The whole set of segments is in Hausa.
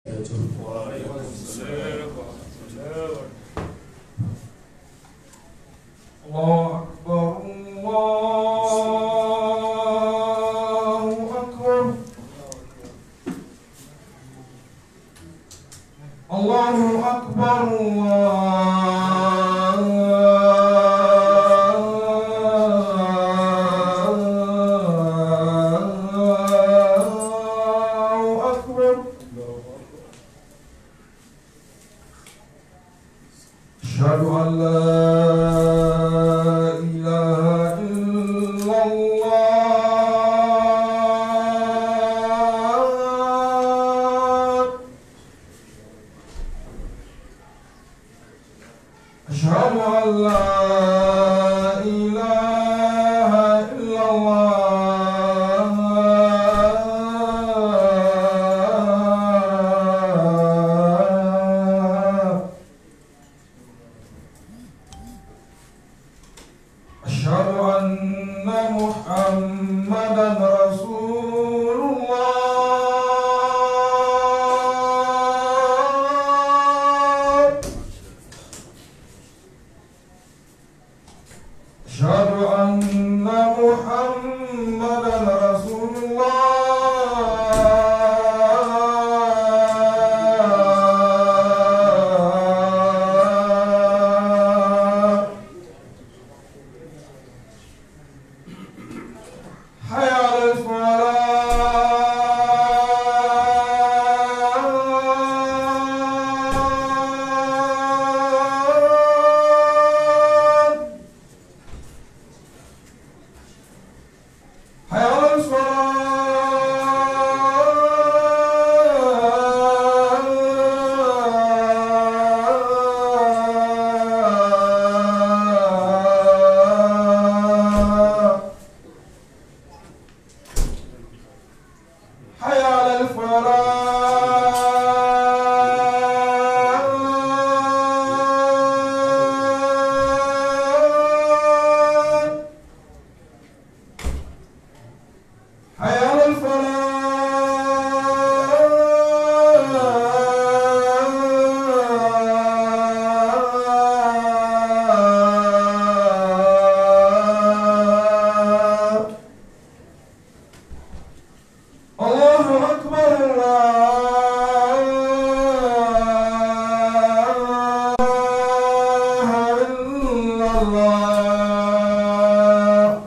وعليكم السلام ورحمة الله وبركاته الله أكبر الله أكبر الله أكبر الله أكبر أشهد أن لا إله إلا الله أشهد أن لا إله إلا الله أشهد أن محمدا رسول الله أشهد أن محمدا رسول الله حي على الفلاح حي على الصلاة حي على الفلاح حي على الفلاح الله أكبر الله إلا الله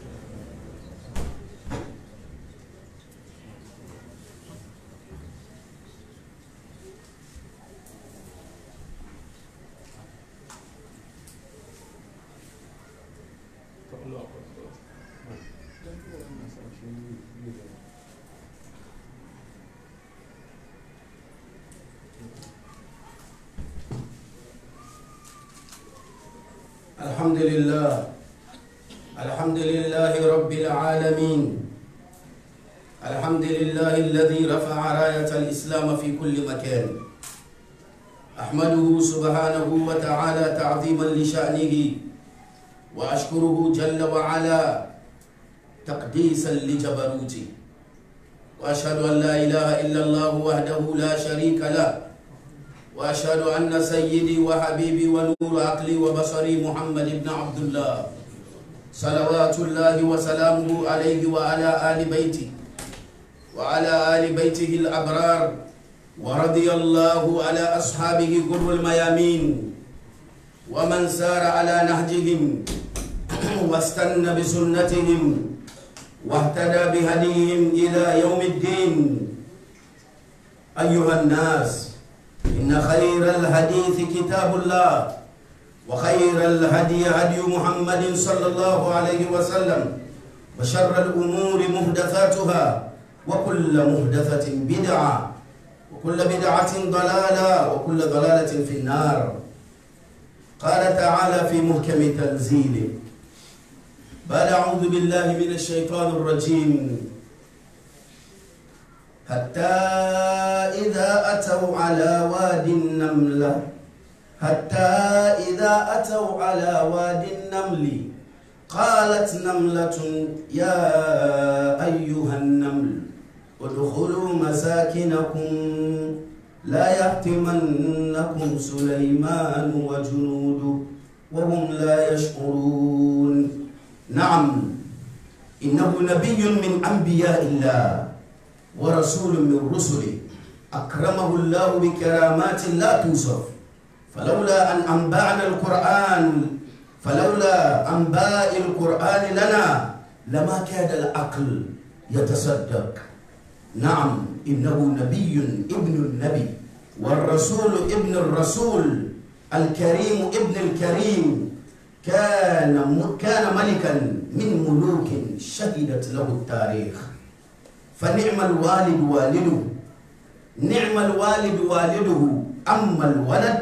الحمد لله الحمد لله رب العالمين الحمد لله الذي رفع راية الإسلام في كل مكان أحمده سبحانه وتعالى تعظيما لشأنه وأشكره جل وعلا تقديسا لجبروته وأشهد أن لا إله إلا الله وحده لا شريك له واشهد ان سيدي وحبيبي ونور عقلي وبصري محمد بن عبد الله صلوات الله وسلامه عليه وعلى ال بيته وعلى ال بيته الابرار ورضي الله على اصحابه غر الميامين ومن سار على نهجهم واستنى بسنتهم واهتدى بهديهم الى يوم الدين ايها الناس إن خير الحديث كتاب الله وخير الهدي هدي محمد صلى الله عليه وسلم وشر الأمور محدثاتها وكل محدثة بدعة وكل بدعة ضلالة وكل ضلالة في النار قال تعالى في محكم تنزيله بعد أعوذ بالله من الشيطان الرجيم حتى إذا أتوا على واد النملة حتى إذا أتوا على واد النمل قالت نملة يا أيها النمل ادخلوا مساكنكم لا يحتمنكم سليمان وجنوده وهم لا يشعرون نعم إنه نبي من أنبياء الله ورسول من رسله أكرمه الله بكرامات لا توصف فلولا أن أنبأنا القرآن فلولا أنباء القرآن لنا لما كاد العقل يتصدق نعم إنه نبي ابن النبي والرسول ابن الرسول الكريم ابن الكريم كان كان ملكا من ملوك شهدت له التاريخ فنعم الوالد والده نعم الوالد والده أما الولد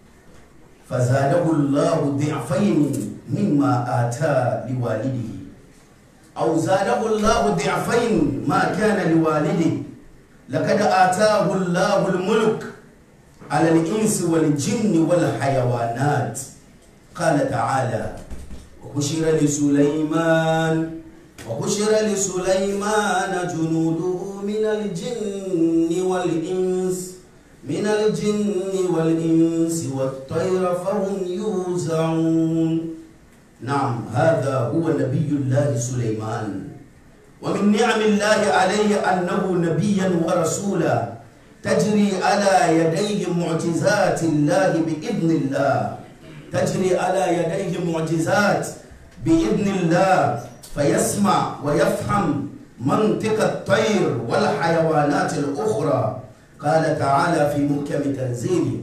فزاده الله ضعفين مما آتى لوالده أو زاده الله ضعفين ما كان لوالده لقد آتاه الله الملك على الإنس والجن والحيوانات قال تعالى وحشر لسليمان وحشر لسليمان جنوده من الجن والإنس من الجن والإنس والطير فهم يوزعون نعم هذا هو نبي الله سليمان ومن نعم الله عليه أنه نبيا ورسولا تجري على يديه معجزات الله بإذن الله تجري على يديه معجزات بإذن الله فيسمع ويفهم منطق الطير والحيوانات الأخرى قال تعالى في محكم تنزيله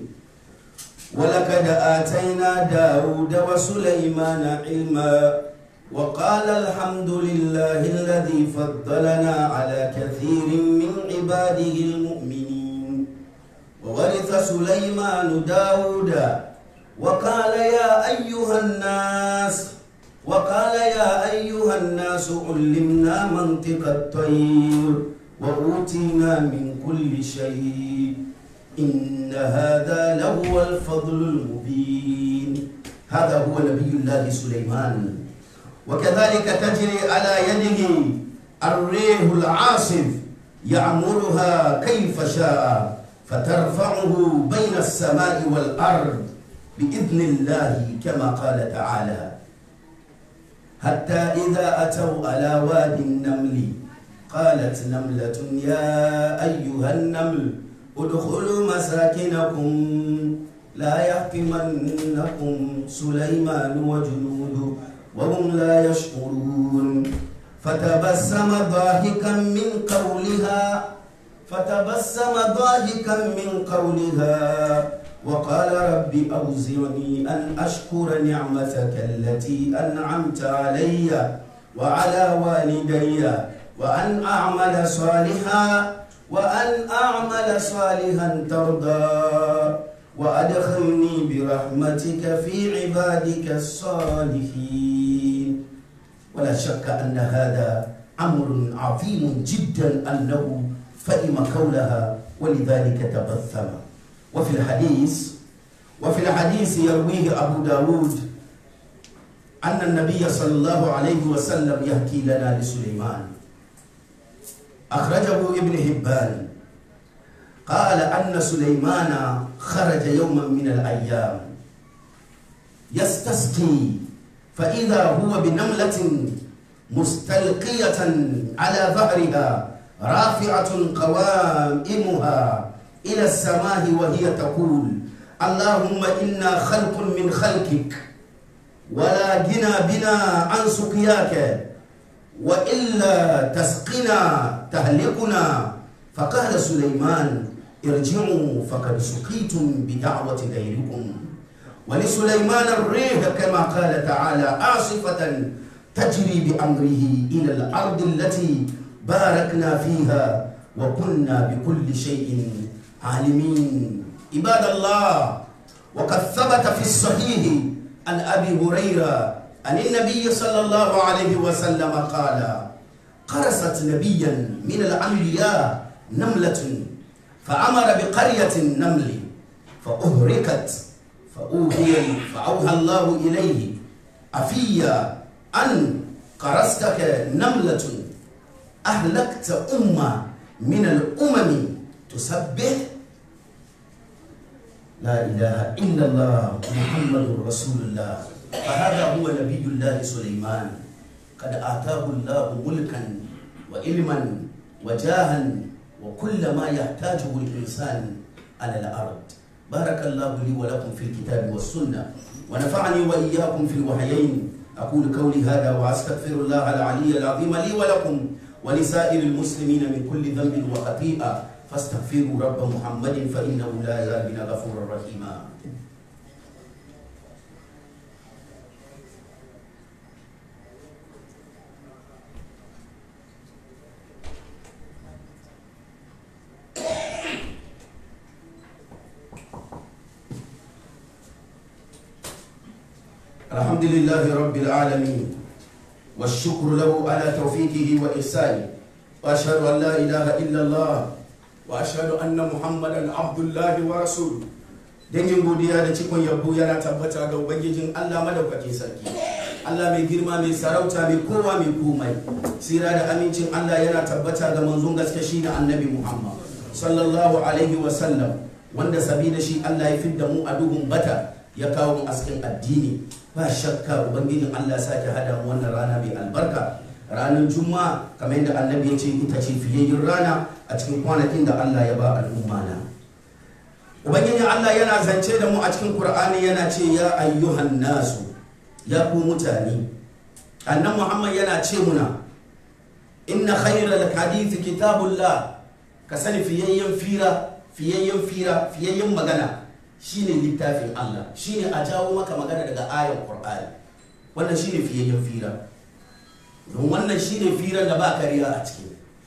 ولقد آتينا داود وسليمان علما وقال الحمد لله الذي فضلنا على كثير من عباده المؤمنين وورث سليمان داود وقال يا أيها الناس وقال يا أيها الناس علمنا منطق الطير وأوتينا من كل شيء إن هذا لهو الفضل المبين هذا هو نبي الله سليمان وكذلك تجري على يده الريح العاصف يعمرها كيف شاء فترفعه بين السماء والأرض بإذن الله كما قال تعالى حتى إذا أتوا على واد النمل قالت نملة يا أيها النمل ادخلوا مساكنكم لا يحطمنكم سليمان وجنوده وهم لا يشعرون فتبسم ضاحكا من قولها فتبسم ضاحكا من قولها وقال رب أوزعني أن أشكر نعمتك التي أنعمت علي وعلى والدي وأن أعمل صالحا وأن أعمل صالحا ترضى وأدخلني برحمتك في عبادك الصالحين ولا شك أن هذا أمر عظيم جدا أنه فهم قولها ولذلك تبثم وفي الحديث وفي الحديث يرويه أبو داود أن النبي صلى الله عليه وسلم يحكي لنا لسليمان أخرجه ابن هبان قال أن سليمان خرج يوما من الأيام يستسقي فإذا هو بنملة مستلقية على ظهرها رافعة قوائمها إلى السماء وهي تقول اللهم إنا خلق من خلقك ولا جنا بنا عن سقياك وإلا تسقنا تهلكنا فقال سليمان ارجعوا فقد سقيتم بدعوة غيركم ولسليمان الريح كما قال تعالى عاصفة تجري بأمره إلى الأرض التي باركنا فيها وكنا بكل شيء عالمين عباد الله وقد ثبت في الصحيح عن أبي هريرة عن النبي صلى الله عليه وسلم قال قرصت نبيا من الأنبياء نملة فأمر بقرية النمل فأهركت فأوحي فأوحى الله إليه أفيا أن قرصتك نملة أهلكت أمة من الأمم تسبح لا إله إلا الله محمد رسول الله فهذا هو نبي الله سليمان قد آتاه الله ملكا وعلما وجاها وكل ما يحتاجه الإنسان على الأرض بارك الله لي ولكم في الكتاب والسنة ونفعني وإياكم في الوحيين أقول قولي هذا وأستغفر الله العلي العظيم لي ولكم ولسائر المسلمين من كل ذنب وخطيئة فاستغفروا رب محمد فإنه لا يزال بنا غفورا رحيما الحمد لله رب العالمين والشكر له على توفيقه وإحسانه وأشهد أن لا إله إلا الله وأشهد أن محمدا عبد الله ورسوله dangin godiya da cikon yabo yana tabbata ga ubangijin Allah madaukakin sarki Allah mai girma mai sarauta mai kowa mai komai sira da amincin Allah yana tabbata ga manzon gaske shi da annabi Muhammad sallallahu alaihi wa sallam wanda sabida shi Allah ya fidda mu a duhun bata ya kawo mu askin addini ba shakka ubangijin Allah sake hada mu wannan rana mai albarka ranar juma'a kamar yadda annabi ya ce ita ce fiyayyin rana a cikin kwanakin da Allah ya ba al'umma na ubangijin Allah yana zance da mu a cikin Qur'ani yana ce ya ayyuhan nasu ya ku mutane annan Muhammad yana ce muna inna khairal hadith kitabullah ka sani fiyayyen fira fiyayyen fira fiyayyen magana shine littafin Allah shine a jawo maka magana daga ayan Qur'ani wannan shine fiyayyen fira don wannan shine firan da ba kariya a ciki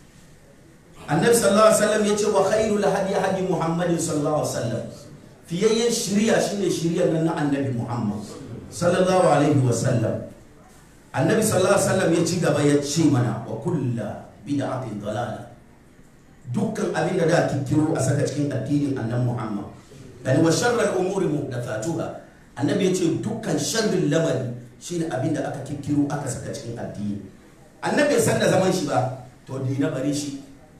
annabi sallallahu alaihi wasallam yace wa khairul hadi hadi muhammadin sallallahu alaihi wasallam fiyayyen shiriya shine shiriyar nan na annabi muhammad sallallahu alaihi wasallam annabi sallallahu alaihi wasallam ya ci gaba ya ce mana wa kullu bid'atin dalala dukkan abin da da kikkiro a saka cikin addinin annabi muhammad yani wa sharral umuri muhdathatuha annabi ya ce dukkan sharrin lamari shine abin da aka kikkiro aka saka cikin addini annabi san da zaman shi ba to dina bare shi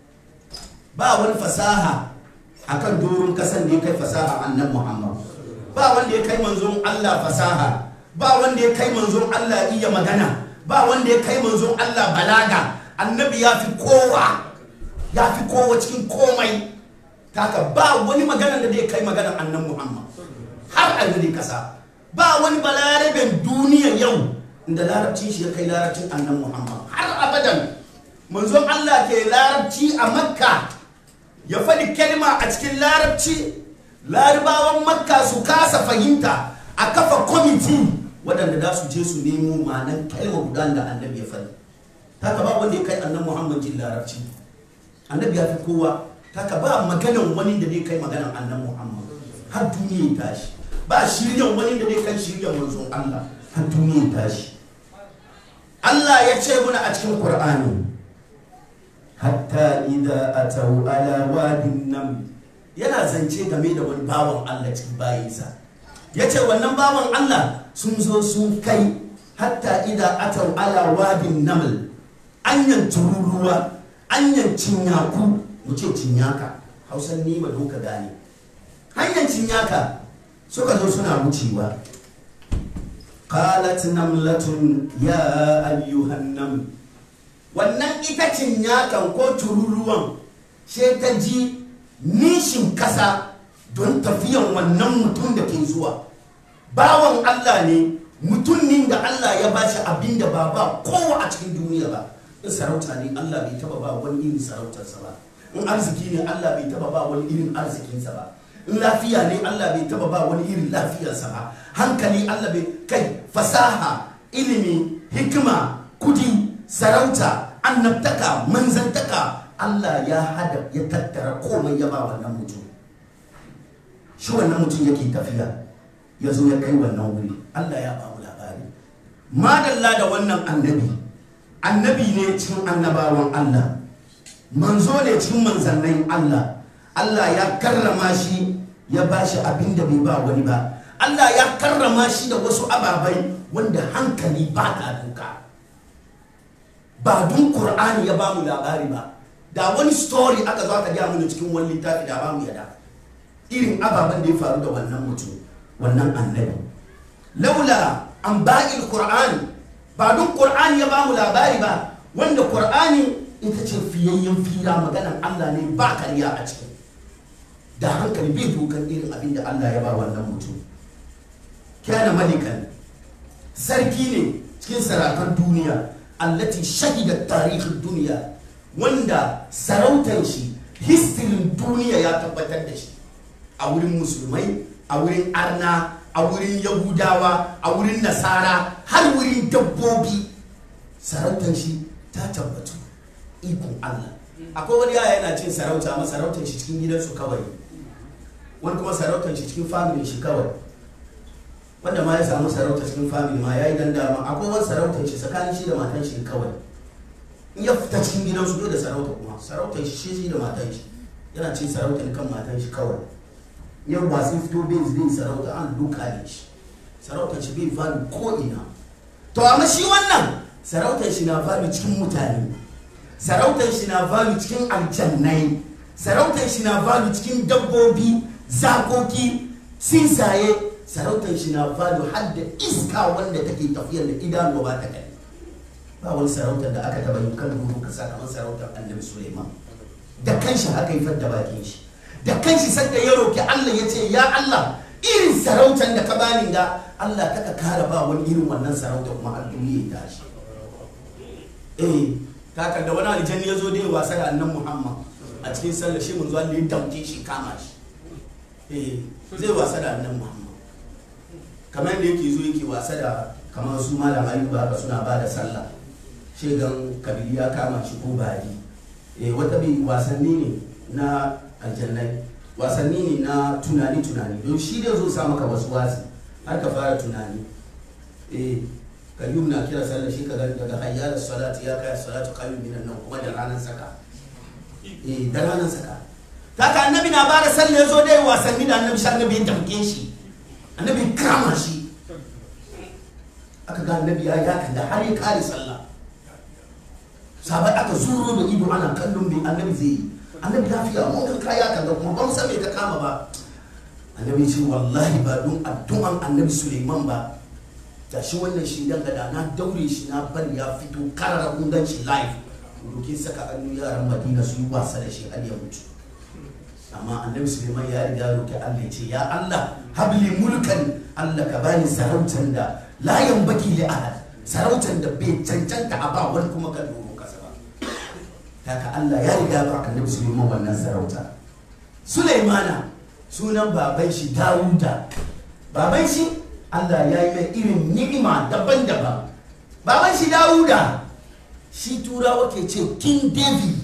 ba wani fasaha akan doron kasan da ya kai fasaha annan muhammad ba wanda ya kai manzon allah fasaha ba wanda ya kai manzon allah iya magana ba wanda ya kai manzon allah balaga annabi ya fi kowa ya fi kowa cikin komai taka ba wani magana da zai kai maganar annan muhammad har a gari kasa ba wani balarabin duniya yau da larabcin shi ya kai larabcin annan muhammad har abadan manzon allah ke larabci a makka ya faɗi kalma a cikin larabci larabawan makka su kasa fahimta a kafa kwamiti waɗanda za su je su nemo ma'anan kalma guda da annabi ya faɗi taka ba wanda ya kai annan muhammad jin larabci annabi ya fi kowa taka ba maganan wani da zai kai maganan annan muhammad har duniya ya tashi ba shiryan wani da zai kai shiryan manzon allah har duniya ya tashi allah ya ce muna a cikin qur'ani hatta idza atau ala wadin nam yana zance game da wani bawan Allah cikin bayinsa yace wannan bawan Allah sun zo sun kai hatta idza atau ala wadin naml anyan tururuwa anyan cinyaku mu ce cinyaka hausan ni ba doka gane hanyar cinyaka suka zo suna wucewa qalat namlatun ya ayyuhan naml wannan ita cinyakan ko tururuwan sai ta ji nishin kasa don tafiyan wannan mutum da ke zuwa bawan Allah ne mutumin da Allah ya ba shi abin da ba ba kowa a cikin duniya ba in sarauta ne Allah bai taba ba wani irin sarautarsa ba in arziki ne Allah bai taba ba wani irin arzikinsa ba in lafiya ne Allah bai taba ba wani irin lafiyarsa ba hankali Allah bai kai fasaha ilimi hikima kudi sarauta annabtaka manzantaka Allah ya hada ya tattara komai ya ba wannan mutum shi wannan mutum yake tafiya ya zo ya kai wannan wuri Allah ya ba mu labari madalla da wannan annabi annabi ne cikin annabawan Allah manzo ne cikin manzannin Allah Allah ya karrama shi ya ba shi abin da bai ba wani ba Allah ya karrama shi da wasu ababai wanda hankali ba ta duka ba dun Qur'ani ya ba mu labari ba da wani story aka zo aka gaya mana cikin wani littafi da ba mu yada irin ababen da ya faru da wannan mutum wannan annabi laula an ba'il qur'an ba duk qur'ani ya bamu labari ba wanda qur'ani ita ce fiyayyen fira maganan Allah ne ba karya a ciki da hankali bai dokan irin abin da Allah ya ba wannan mutum kana malikan sarki ne cikin sarakan duniya allati shahida tarihin duniya wanda sarautar shi histirin duniya ya tabbatar da shi a wurin musulmai a wurin arna a wurin yahudawa a wurin nasara har wurin dabbobi sarautar shi ta tabbatu ikon allah akwai wani yaya yana cin sarauta amma sarautar shi cikin gidansu kawai wani kuma sarautar shi cikin familin shi kawai wanda ma ya samu sarauta cikin family ma ya yi dan dama akwai wani sarautar shi tsakanin shi da matan shi kawai in ya fita cikin gidansu bai da sarauta kuma sarautar shi shi da matan shi yana cin sarautar kan matan shi kawai yau ba sun fito bai zai sarauta an duka ne shi sarautar shi bai valu ko ina to amma shi wannan sarautar shi na valu cikin mutane sarautar shi na valu cikin aljannai sarautar shi na valu cikin dabbobi zakoki sinsaye sarautar shi na fado har da iska wanda take tafiyar da idanuwa ba ta gani ba wani sarautar da aka taba yi kan gudu ka kamar sarautar annabi suleiman da kanshi haka yi da bakin shi da kanshi sanda ya roki allah ya ce ya allah irin sarautar da ka bani ga allah kaka kara ba wani irin wannan sarauta kuma har duniya ya tashi eh kakar da wani aljanni ya zo da wasa da annan muhammad a cikin sallar shi mun zuwa da ya damke shi kama shi eh zai wasa da annan muhammad kamar da yake zo yake wasa da kamar su malam ayuba haka suna ba da sallah shegan kabili ya kama shi ko bari eh wata bi wasanni ne na aljannai wasanni ne na tunani tunani don shi da zo sa maka wasu wasi har ka fara tunani eh kayyum na kira sallah shi kaga daga hayyar salati ya kai salatu qayyum minan nan kuma da ranar saka eh da ranar saka kaka annabi na ba da sallah ya zo dai wasanni da annabi shi annabi ya damke shi annabi kama shi aka ga annabi ya yakan da har ya kare sallah sabai aka zuro da ido ana kallon mai annabi zai yi annabi lafiya mun kan kaya kan da kuma ban san me ka kama ba annabi ce wallahi ba don addu'an annabi suleiman ba da shi wannan shi dan gada na daure shi na bari ya fito karara kun gan shi live dokin saka hannu yaran madina su yi wasa da shi har ya mutu amma annabi suleiman ya riga roki allah ya ce ya allah habli mulkan allah ka bani sarautar da layan baki li ahad sarautar da bai cancanta a ba wani kuma kan doro kasa ba haka allah ya riga ba annabi suleiman wannan sarauta suleimana sunan baban shi dawuda baban shi allah ya yi mai irin ni'ima daban-daban baban shi dawuda shi turawa ke ce king david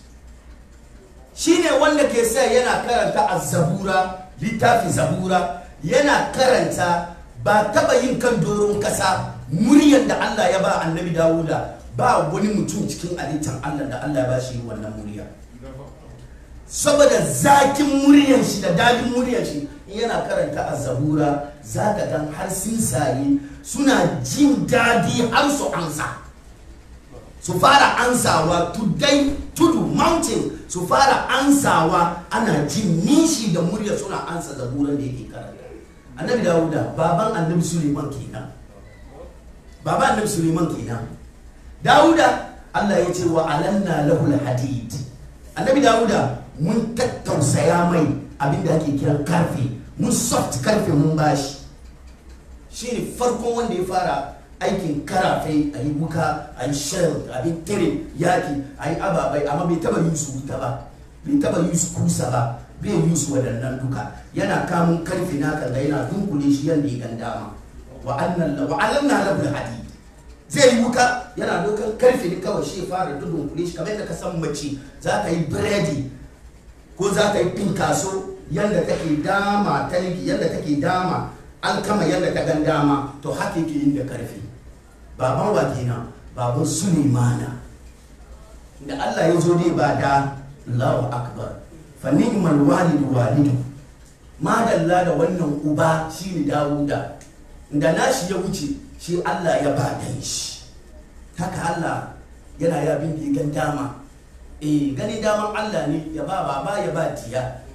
shine wanda ke sa yana karanta azzabura littafin zabura yana karanta ba taba yin kan doron kasa muryar da Allah ya ba annabi Dawuda ba wani mutum cikin halittar Allah da Allah ya ba shi wannan murya saboda zakin muryar shi da dadin muryar shi yana karanta azzabura zaka dan har sinsaye suna jin dadi har su ansa su fara ansawa tudai tudu mountain su fara ansawa ana jin nishi da murya suna ansa zaburan da yake karanta annabi dawuda baban annabi suleiman kenan baban annabi suleiman kenan dawuda allah ya ce wa alanna lahul hadid annabi dawuda mun tattausaya mai abinda ake kiran karfe mun soft karfe mun bashi shi ne farkon wanda ya fara aikin karafe a yi wuka a yi shell a yi tare yaki a yi ababai amma bai taba yi su wuta ba bai taba yi su kusa ba bai yi su waɗannan duka yana kamun karfi na kan yana dunkule shi yadda ya gandama wa annan wa alanna lahu hadi zai yi wuka yana dokan karfi ne kawai shi fara dunkule shi kamar yadda ka san mace za ka yi biredi ko za ka yi pinkaso yadda take dama talgi yadda take dama an kama yadda ta gan dama to haka yake yin da karfi baban wa kenan baban sulemana da Allah ya zo dai ba da Allahu akbar fa ni'mal walidu walidu madalla da wannan uba shine Dawuda da nashi ya wuce shi Allah ya ba dan shi haka Allah yana ya bin gan dama eh gani daman Allah ne ya ba baba ya ba diya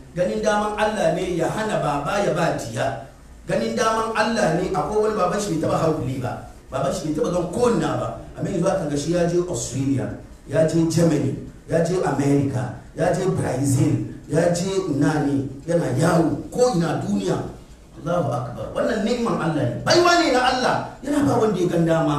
ganin daman Allah ne ya hana baba ya ba diya ganin daman Allah ne akwai wani baban shi bai taba haukuli ba baban shi bai taba gan konna ba amma yanzu aka ga shi ya je Australia ya je Germany ya je America ya je Brazil ya je ina ne yana yawo ko ina duniya Allahu akbar wannan ni'man Allah ne baiwa ne na Allah yana ba wanda ya gan dama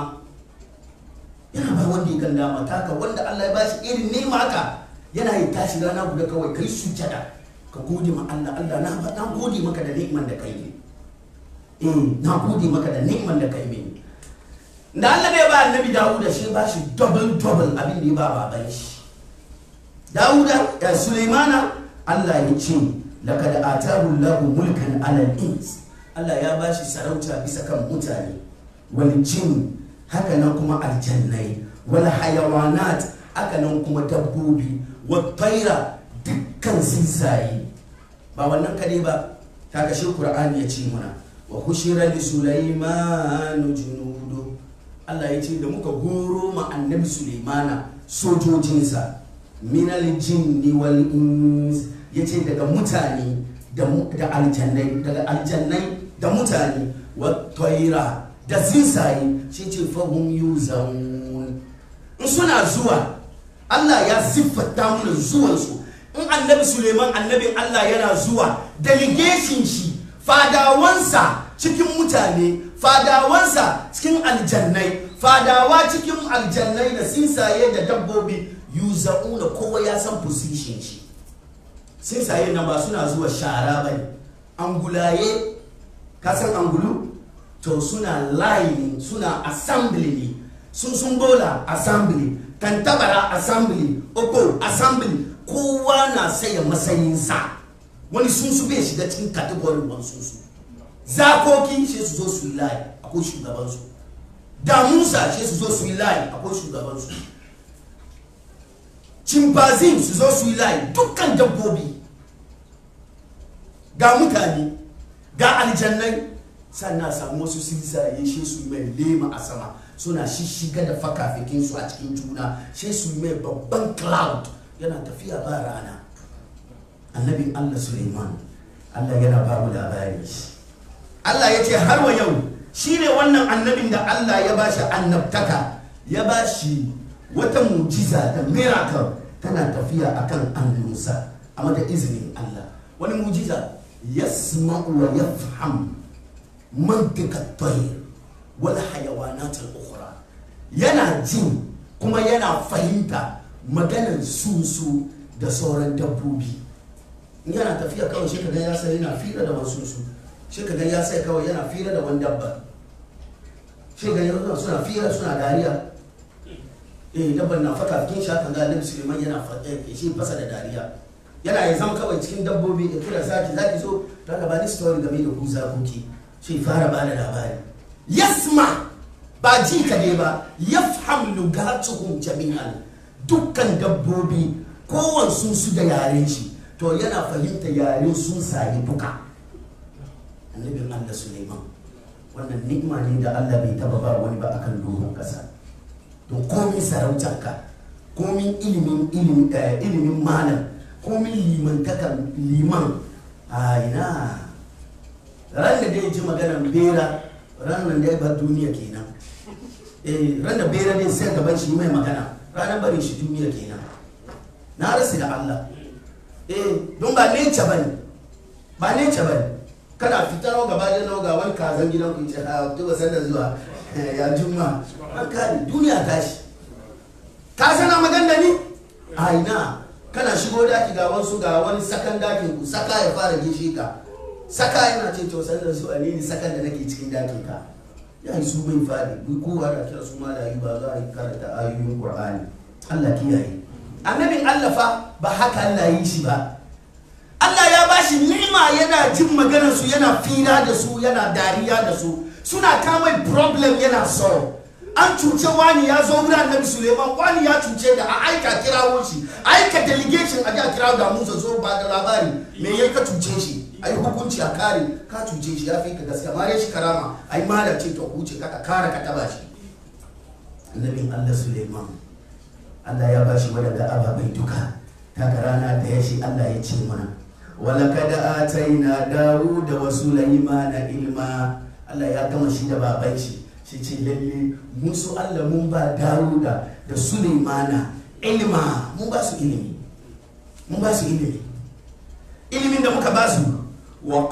yana ba wanda ya gan dama taka wanda Allah ya bashi irin ni'ma haka yana yi tashi rana guda kawai kai sujada ka gode ma Allah Allah na na gode maka da ni'man da kai ne eh na gode maka da ni'man da kai ne da Allah bai ba annabi Dawuda shi ba shi double double abin da ya ba baban shi Dawuda ya Sulaimana Allah ya ce laqad atahu Allahu mulkan ala al-ins Allah ya ba shi sarauta bisa kan mutane wal jin haka nan kuma aljannai wal hayawanat haka nan kuma dabbobi wat tayra dukkan tsuntsaye ba wannan kade ba kaga shi Qur'ani ya ce muna wa hushira li Sulaiman junudu Allah ya ce da muka goro ma annabi Sulaimana sojojinsa minal jinni wal ins yace daga mutane da da aljannai daga aljannai da mutane wa tayra da tsuntsaye shi ce fahum yuzun in suna zuwa Allah ya siffata mana zuwansu in annabi Suleiman annabin Allah yana zuwa delegation shi fadawansa cikin mutane fadawansa cikin aljannai fadawa cikin aljannai da sinsaye da dabbobi yuzauna kowa ya san position shi sinsaye nan ba suna zuwa shara ba ne angulaye ka san angulu to suna line suna assembly ne sun sun bola assembly tantabara assembly oko assembly kowa na saya matsayinsa wani sunsu bai shiga cikin category wani sunsu zakoki shi su zo su yi layi akwai shugabansu damusa shi su zo su yi layi akwai shugabansu chimpanzee su zo su yi layi dukkan dabbobi ga mutane ga aljannai sannan samu wasu sinsaye shi su mai lema a sama suna shishiga da fakafikinsu a cikin juna shi su mai babban cloud yana tafiya ba rana annabin allah suleiman allah yana ba mu labari allah ya ce har wa yau shi ne wannan annabin da allah ya ba shi annabtaka ya ba shi wata mujiza da miracle tana tafiya akan annunsa amma da izinin allah wani mujiza yasma'u wa yafham mantika tayr wal hayawanat al ukhra yana jin kuma yana fahimta maganar sunsu da sauran dabbobi in yana tafiya kawai shi kaga ya sai yana fira da wasu su shi kaga ya sai kawai yana fira da wani dabba shi kaga yana suna fira suna dariya eh dabban na faka kin sha kan ga Annabi Suleiman yana faɗa shi fasa da dariya yana ya zama kawai cikin dabbobi ya kira zaki zaki zo ta ga bani story game da ku zakoki shi fara ba da labari yasma ba ji ka ne ba yafham lugatuhum jami'an dukkan dabbobi kowansu su da yaren shi to yana fahimta yaren sun sayi duka annabin Allah Suleiman wannan ni'ima ne da Allah bai taba ba wani ba akan doron kasa to komin sarautarka komin ilimin ilimin malam komin limantakan liman a ina ran da dai ji maganar bera ran nan dai bar duniya kenan eh ran da bera dai sai gaban shi mai magana ranar barin shi duniya kenan na rasu da Allah eh don ba ne bane ba ne bane kana fitar gaba da nawa ga wani kazan gidan ku ce a to ba da zuwa ya juma an kare duniya tashi ka sana magana ni a ina kana shigo daki ga wasu ga wani sakan dakin ku saka ya fara gishi ka saka yana ce to san da su a ne sakan da nake cikin dakin ka ya yi su bai fadi duk kowa da kira su malayi ba za a yi karanta ayoyin qur'ani Allah kiyaye annabin Allah fa ba haka Allah yi shi ba Allah ya ba shi ni'ima yana jin maganar su yana fira da su yana dariya da su suna kama problem yana so an cuce wani ya zo wurin annabi suleiman wani ya cuce da a aika kirawo shi aika delegation a ji a kirawo da musa zo ba da labari me ya ka cuce shi a yi hukunci a kare ka cuce shi ya fi ka gaskiya mare shi karama a yi mara ce to huce ka kare ka taba shi annabin allah suleiman allah ya ba shi wadanda ababai duka ta rana da ya shi allah ya ce mana walakad ataina dawuda wa sulaimana ilma Allah ya gama shi da baban shi shi ce lalle mun su Allah mun ba dawuda da sulaimana ilma mun ba su ilimi mun ba su ilimi ilimin da muka ba su wa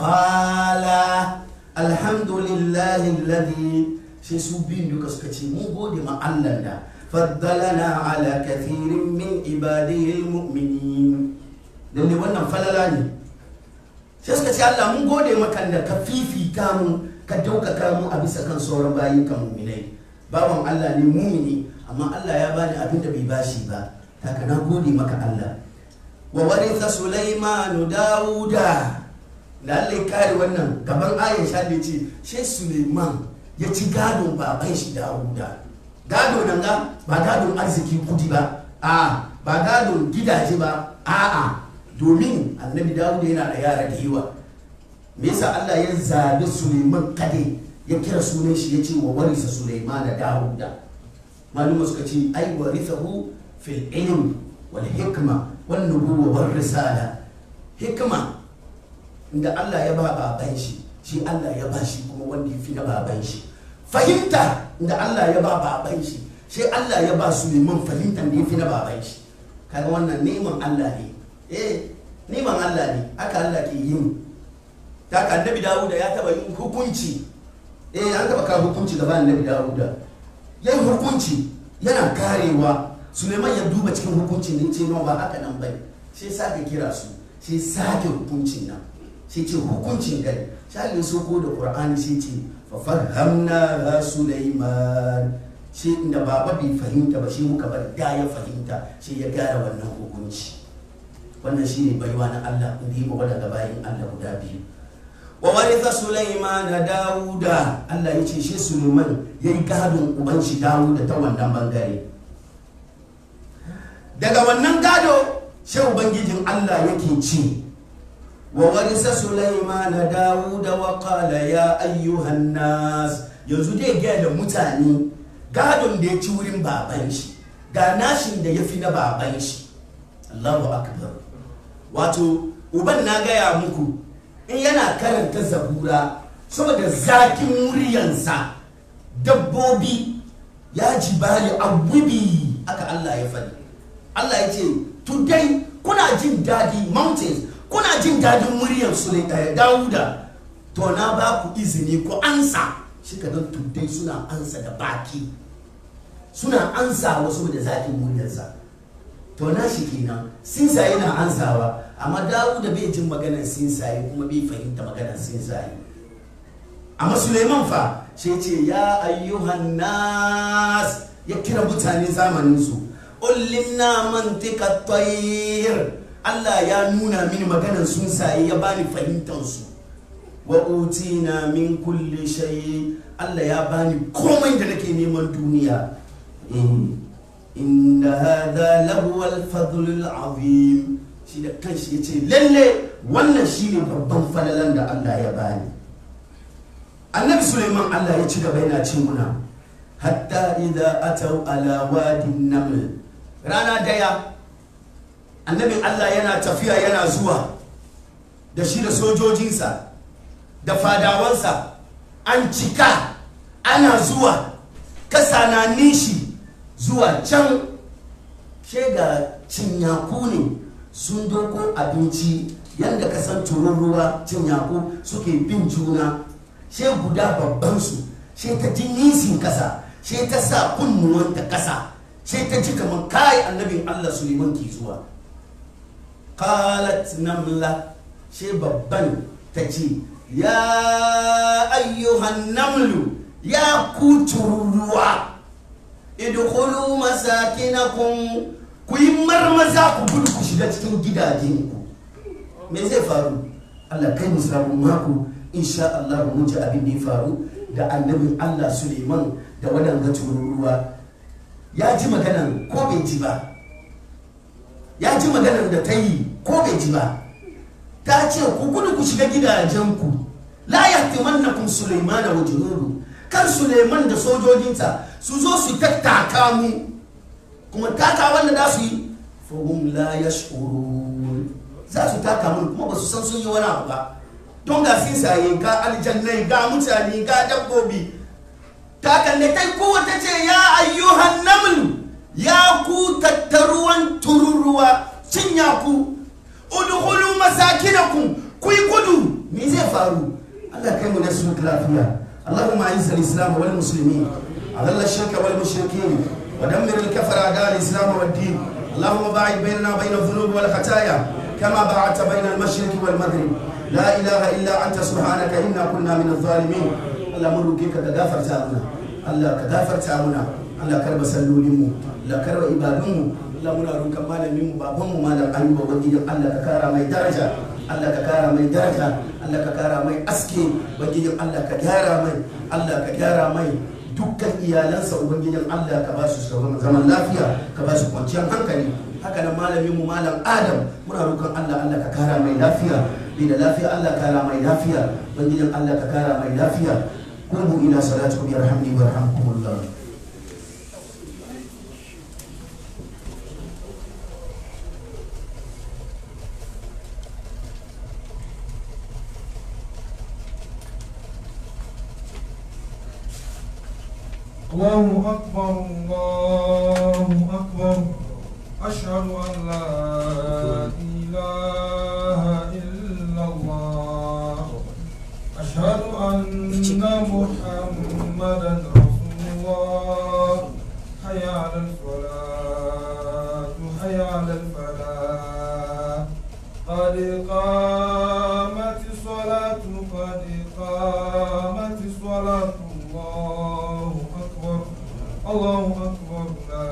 qala alhamdulillahi alladhi sai su biyun duka suka ce mun gode ma Allah da faddalana ala kathirin min ibadihi almu'minin lalle wannan falala ne sai suka ce Allah mun gode maka da ka fifita mu ka daukaka mu a bisa kan sauran bayin kan mu'minai bawan Allah ne mumini amma Allah ya bani abin da bai bashi ba haka na gode maka Allah wa waritha Sulaiman Dawuda da Allah ya kare wannan gaban Aisha da ce shi Suleiman ya ci gadon baban shi Dawuda gado nan ga ba gadon arziki kudi ba a ba gadon gidaje ba a'a domin annabi Dawuda yana da yara da yawa me yasa Allah ya zabi Suleiman kade ya kira sunan shi ya ce wa warisa Suleiman da Dawuda maluma suka ce ai warithahu fil ilm wal hikma wan nubuwa war risala hikma inda Allah ya ba baban shi shi Allah ya ba shi kuma wanda ya fi na baban shi fahimta inda Allah ya ba baban shi shi Allah ya ba Suleiman fahimtar da ya fi na baban shi kaga wannan neman Allah ne eh neman Allah ne haka Allah ke yin ta ka annabi Dawuda ya taba yin hukunci eh an taba kawo hukunci gaba annabi Dawuda yayin hukunci yana karewa Suleiman ya duba cikin hukuncin ne ce ba haka nan bai sai sake kira su sai sake hukuncin nan sai ce hukuncin gari sai ya soko da Qur'ani sai ce fa farhamna ha Sulaiman sai inda baba bai fahimta ba shi muka bar da ya fahimta sai ya gara wannan hukunci wannan shine baiwa na Allah inda yi daga bayan Allah guda biyu wa waritha Sulaiman Dawuda Allah ya ce shi Sulaiman yayi gadon uban shi Dawuda ta wannan bangare daga wannan gado shi ubangijin Allah yake ce wa warisa Sulaiman Dawuda wa qala ya ayyuhan nas yanzu dai ga da mutane gadon da ya ci wurin baban shi ga nashin da ya fi na baban shi Allahu akbar wato uban na gaya muku in yana karanta zabura saboda zakin muryansa dabbobi ya jibali abubi aka Allah ya faɗi Allah ya ce today kuna jin daɗi mountains kuna jin daɗin muryar su ne Dawuda to na ba ku izini ku ansa shi ka don today suna ansa da baki suna ansa wasu da zakin muryarsa to na shi kenan sinsaye na ansawa amma Dawuda bai jin maganar sinsaye kuma bai fahimta maganar sinsaye amma Suleiman fa sai ce ya ayyuhan nas ya kira mutane zamanin su ullimna mantika tayr Allah ya nuna mini maganar sunsaye ya bani fahimtar su wa utina min kulli shay Allah ya bani komai da nake neman duniya inna hadha lahu al-fadl al-azim shi da kanshi yace lalle wannan shine babban falalan da Allah ya bani annabi Suleiman Allah ya ci gaba yana ce muna hatta idza ataw ala wadin naml rana daya annabin Allah yana tafiya yana zuwa da shi da sojojinsa da fadawansa an cika ana zuwa kasa na nishi zuwa can she ga cinyaku ne sun doko abinci yadda kasan tururuwa cinyaku suke bin juna she guda babban su she ta ji nisin kasa she ta sa kunnuwanta kasa she ta ji kamar kai annabin Allah Suleiman ke zuwa qalat namla she babban ta ce ya ayyuhan namlu ya ku tururuwa idkhulu masakinakum ku yi marmaza ku gudu ku shiga cikin gidajenku me zai faru Allah kai mu sabon mako insha Allah mu ji abin da ya faru da annabin Allah Suleiman da waɗanda tururuwa ya ji maganan ko bai ji ba ya ji maganan da ta yi ko bai ji ba ta ce ku gudu ku shiga gidajenku la yahtimannakum Sulaiman wa junudu kan Suleiman da sojojinsa su zo su tattaka mu kuma taka wanda za su yi fahim la yash'urun za su taka mun kuma ba su san sun yi wani abu ba don ga sinsaye ga aljannai ga mutane ga dabbobi takan da ta kowa ta ce ya ayyuhan naml ya ku tattaruwan tururuwa cinya ku udkhulu masakinakum ku yi gudu me zai faru Allah kai mu da su lafiya اللهم اعز الاسلام والمسلمين اذل الشرك والمشركين ودمر الكفر اعداء الاسلام والدين اللهم باعد بيننا وبين الذنوب والخطايا كما باعدت بين المشرق والمغرب لا اله الا انت سبحانك انا كنا من الظالمين الله مروكيك كغافر تامنا الله كغافر تامنا الله كرب سلولمو الله كرب عبادمو الله muna roƙon malamin mu baban mu malam Ayuba ubangijin Allah ka kara mai daraja Allah ka kara mai daraja Allah ka kara mai aske ubangijin Allah ka gyara mai Allah ka gyara mai dukkan iyalansa ubangijin Allah ka ba su zaman lafiya ka ba su kwanciyar hankali haka nan malamin mu malam Adam muna roƙon Allah Allah ka kara mai lafiya bi da lafiya Allah ka kara mai lafiya ubangijin Allah ka kara mai lafiya kubu ila salatukum yarhamni warhamkumullah الله أكبر الله أكبر أشهد أن لا إله إلا الله أشهد أن محمدا رسول الله حي على الصلاة حي على الفلاح قد قامت الصلاة قد قامت الصلاة الله أكبر الله أكبر لا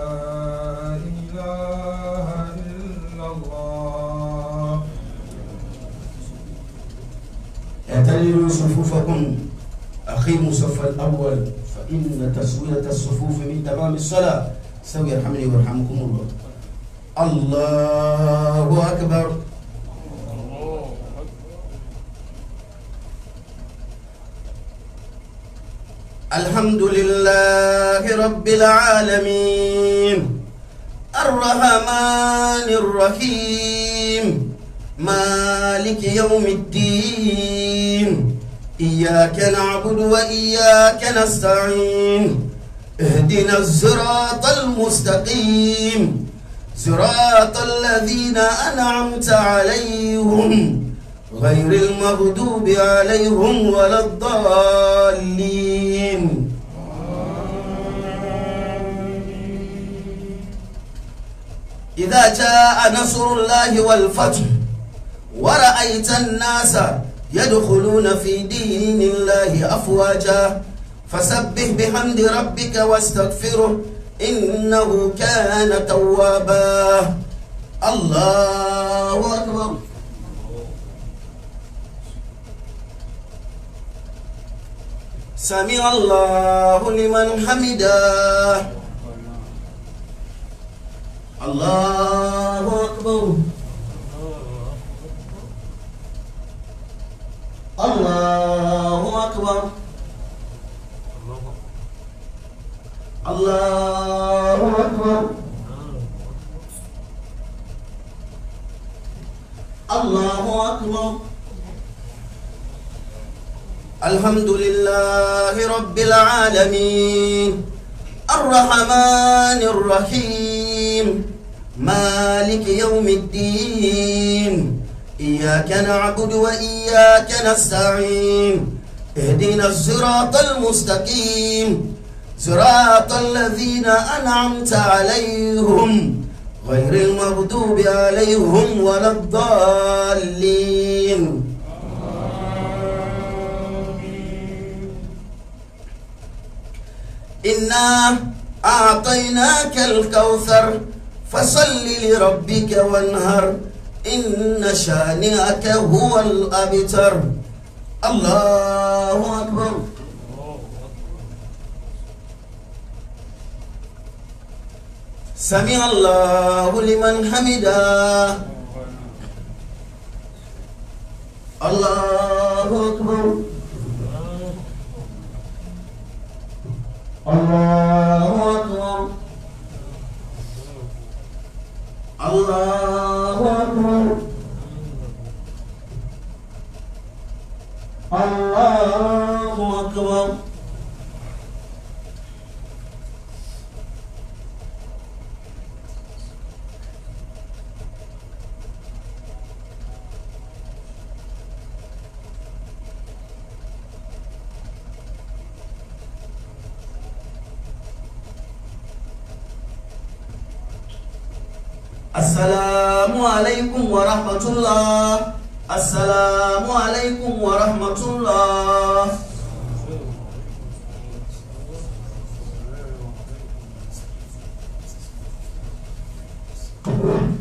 إله إلا الله اعتدلوا صفوفكم أقيموا الصف الأول فإن تسوية الصفوف من تمام الصلاة سوي يرحمني ويرحمكم الله الله أكبر الحمد لله رب العالمين الرحمن الرحيم مالك يوم الدين إياك نعبد وإياك نستعين اهدنا الصراط المستقيم صراط الذين أنعمت عليهم غير المغضوب عليهم ولا الضالين إذا جاء نصر الله والفتح ورأيت الناس يدخلون في دين الله أفواجا فسبح بحمد ربك واستغفره إنه كان توابا الله أكبر سمع الله لمن حمده الله أكبر الله أكبر الله أكبر الله أكبر الحمد لله رب العالمين الرحمن الرحيم مالك يوم الدين إياك نعبد وإياك نستعين اهدنا الصراط المستقيم صراط الذين أنعمت عليهم غير المغضوب عليهم ولا الضالين إنا أعطيناك الكوثر فصل لربك وانهر إن شانئك هو الأبتر الله أكبر سمع الله لمن حمده الله أكبر الله أكبر الله أكبر الله أكبر السلام عليكم ورحمة الله السلام عليكم ورحمة الله Thank